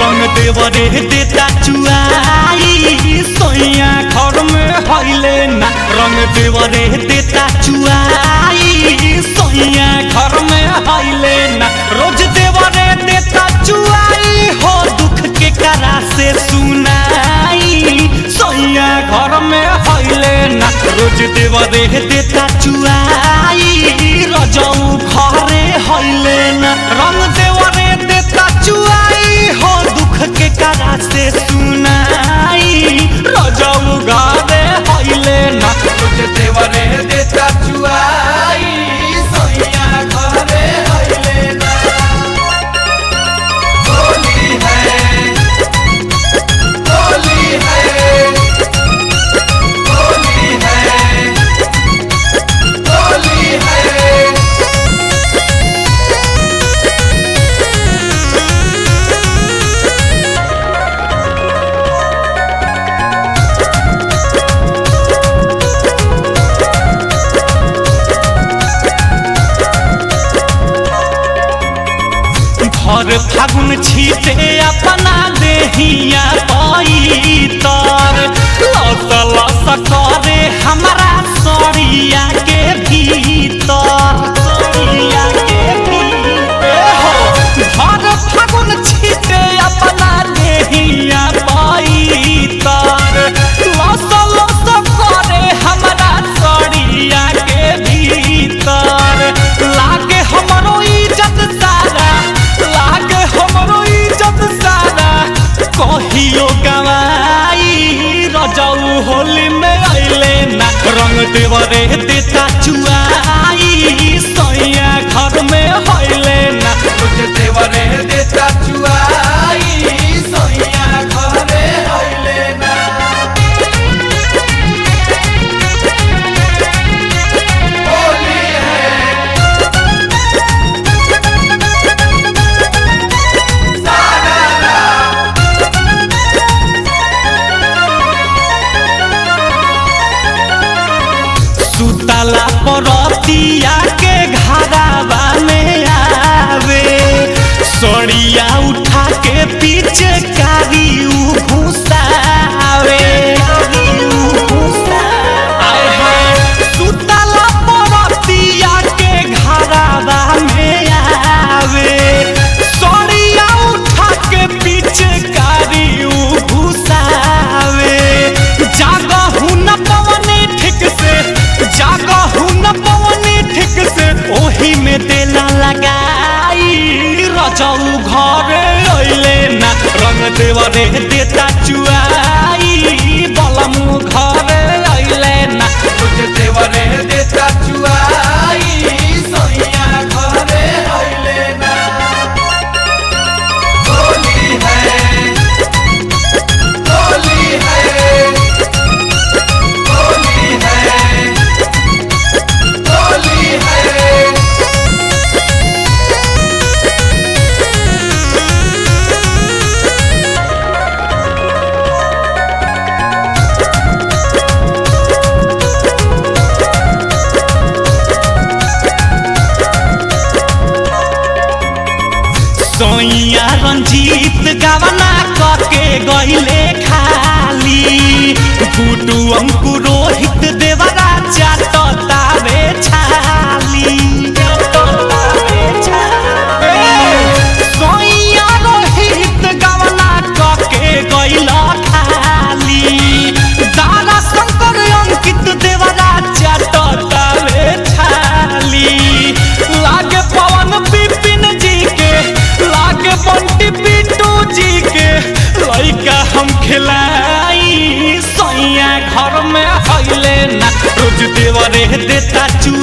रंग देवरे देता चुआई सोइया घर में हइले ना रंग देवरे देता चुआई सोइया घर में हइले ना रोज देवरे देता चुआई हो दुख के करा से सुनाई सोइया घर में हइले ना रोज देवरे देता चुआई रजऊ घरे हइले ना रंग देवरे देता चुआई हो दुख के करा से सुनाई रजऊ घरे हइले ना रोज देवरे देता चुआई सोइया घरे हइले ना होली है होली है होली है होली है भर फागुन छीटे अपना देहिया पैतर लस लस करे हमारा सड़िया के भीतर सड़िया के भीतर हो भर फागुन छीटे अपना देहिया पैतर लस लस करे हमारा सड़िया के भीतर लागे हमरो इज्जत सारा लागे हमरो इज्जत सारा कहियो गवाई रजऊ होली में अइले ना रंग देवरे देता चुआई सैया घर में हइले ना रोज देवरे देता चुआई सैया घरे हइले ना होली है सुतला परतिया के घरावा में आवे सड़िया उठा के पीछे कारी उ घुसावे आय हाय, सुतला परतिया के घरावा में आवे सड़िया उठा के पीछे कारी उ घुसावे जागहु न पवनी ठीक से जागहु न पवनी ठीक से ओही में देला लगाई रजऊ घरे अइले ना रंग देवरे देता चुआई बलमु घरे अइले ना रोज देवरे देता चुआई सैया घरे अइले ना होली है होली है होली है होली है सोइया रंजीत गवना करके गईले खाली गुडू अंकु रोहित देवरा चाटतावे छाली सोइया रोहित गवना करके गईला खाली दारा शंकर अंकित देवरा चाटतावे छाली लागे पवन बिपिन जी के लागे बंटी बिट्टू जी के लइका हम खिलाई सैया घर में हइले ना रोज देवरे देता चु